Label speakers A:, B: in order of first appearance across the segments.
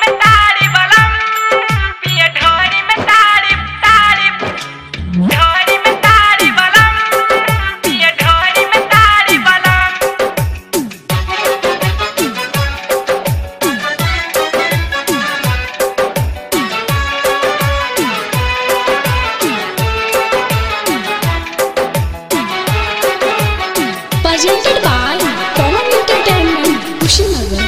A: में ताड़ी बलम पिए ढोरी में ताड़ी ताड़ी ढोरी में ताड़ी बलम पिए ढोरी में ताड़ी बलम
B: presented by Pawan Entertainment, Kushinagar.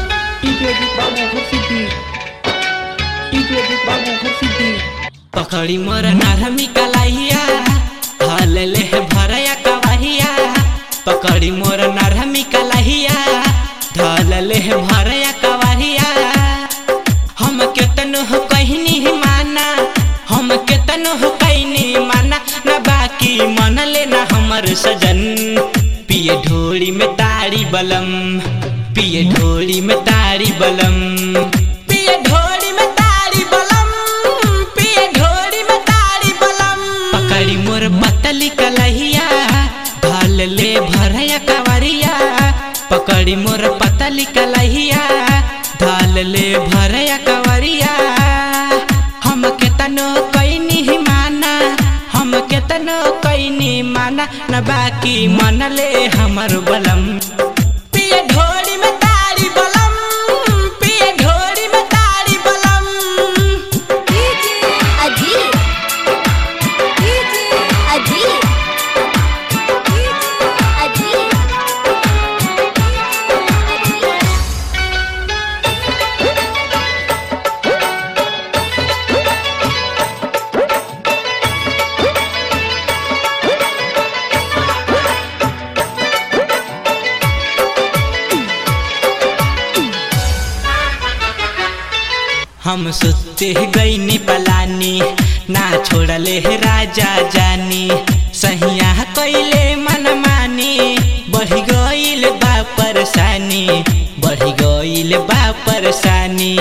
C: पकड़ी मोर नरमी कलाइया हल ले भरया कवहिया पकड़ी मोर नरमी कलाइया धल ले भरया कवहिया हम केतन हो कहनी माना हम केतन हो कहनी माना न बाकी मन ले न हमर सजन पिए ढोली में ताड़ी बलम पिए ढोली में ताड़ी बलम पिए ढोली में ताड़ी बलम पिए ढोली में ताड़ी बलम पकड़ी मोर पतली कलहिया धल ले भरया कवरिया पकड़ी मोर पतली कलहिया धल ले भरया कवरिया हम केतनो कैनी माना हम केतनो कैनी माना न बाकी मन ले हमर बलम पिए ढोली में ताड़ी बलम पिए ढोली में ताड़ी बलम
B: Ajit. Ajit. Ajit.
C: हम सुते गईनी पलानी ना छोड़ले हे राजा जानी सहिया कैले मन मानी बढ़ी गईल बा परेशानी बढ़ी गईल बा परेशानी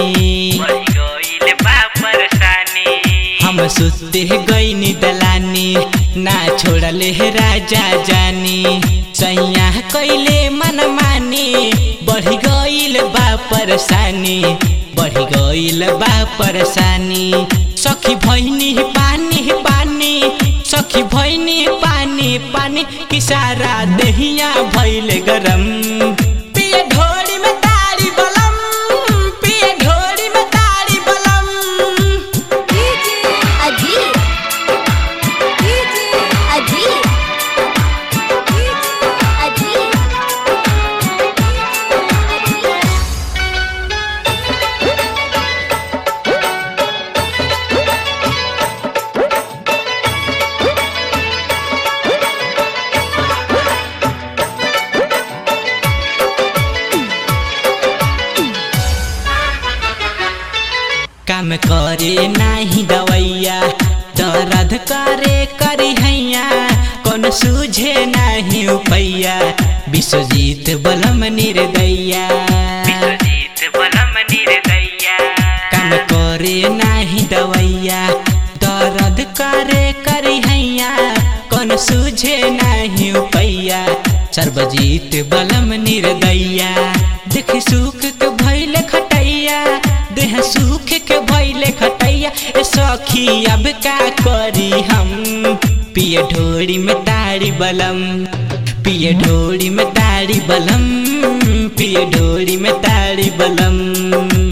C: हम सुते गईनी दलानी ना छोड़ले हे राजा जानी सैया कैले मन मानी बढ़ी गईल बा परेशानी बढ़ी गईल बा परेशानी सखी भैनी पानी पानी सखी भैनी पानी पानी कि सारा दहिया भैल गरम पिए ढोली में ताड़ी बलम पिए ढोली में ताड़ी बलम
B: Ajit. Ajit. Ajit.
C: काम करे नाही दवैया दर्द करे करी हैया कौन सूझे नाही उपैया विश्वजीत बलम निर्दैया काम करे नाही दवैया दर्द करे करी हैया कौन सूझे नाही उपैया सर्वजीत बलम निर्दैया देख सुख के भैले खटैया देह सुख के भैले खटैया ए सखी अब का करी हम पिए ढोरी में ताड़ी बलम पिए ढोरी में ताड़ी बलम पिए ढोरी में ताड़ी बलम